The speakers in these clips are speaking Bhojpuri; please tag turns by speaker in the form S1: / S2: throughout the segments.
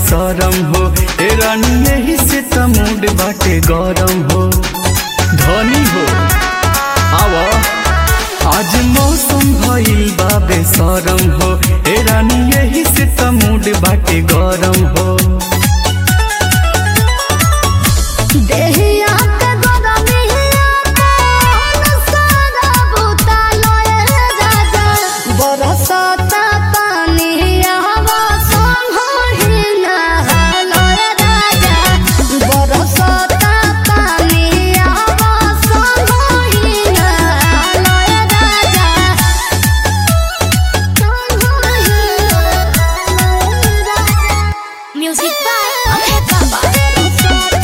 S1: बेसरम हो ए रानी यही से त मूड बाटे गरम हो धनी हो आवा आज मौसम भइल बा बेसरम हो ए रानी यही से त मूड बाटे गरम हो
S2: देहिया के गोदमिया कोन सारा बुता लए राजा बरसता पानी हवा संभही ना लए राजा बरसता पानी हवा संभही ना लए राजा Music by Okay Baba.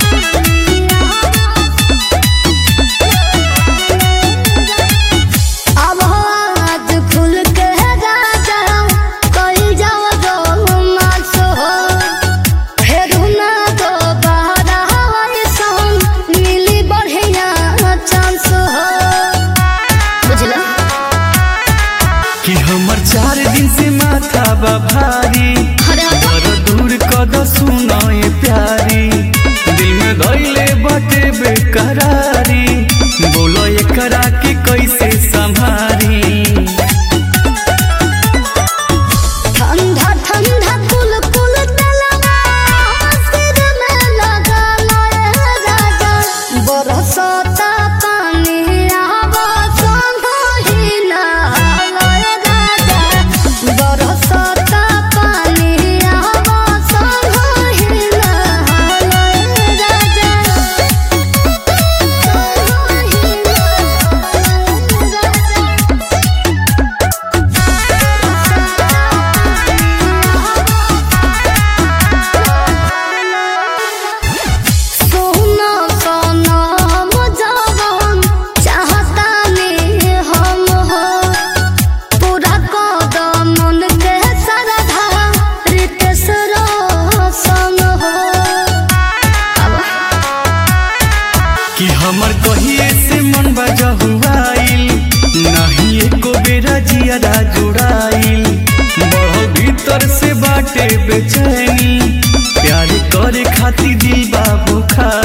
S2: अब आज खुल के राजा कई जाओ दो मास हो फेर ना दो बहरा हवाई सन मिली बढ़िया चांस हो बुझला
S1: कि हमर चार दिन से माथा बा भारी
S2: अरे
S1: और दूर कद सुनाए प्यारी दिल में धैले बाटे बेकरारी बोलो एकरा के कैसे संभारी
S2: ठंडा ठंडा कुल कुल तलवा सिर में लगा लए राजा बरसता पानी आवा संभही ना लए राजा बरसता पानी आवा संभही ना लए राजा संभही ना सोना सोना मुझावन चाहता ने हम हो पूरा कदम मन के सरधा रितेश रोशन हो अब
S1: कि हमर कहिए से मन बजा हुआइल नहीं एको बेरा जियारा जुड़ाइल बढ़ो भीतर से बाटे बेचैनी प्यार करे खातिर दिल बाबू खा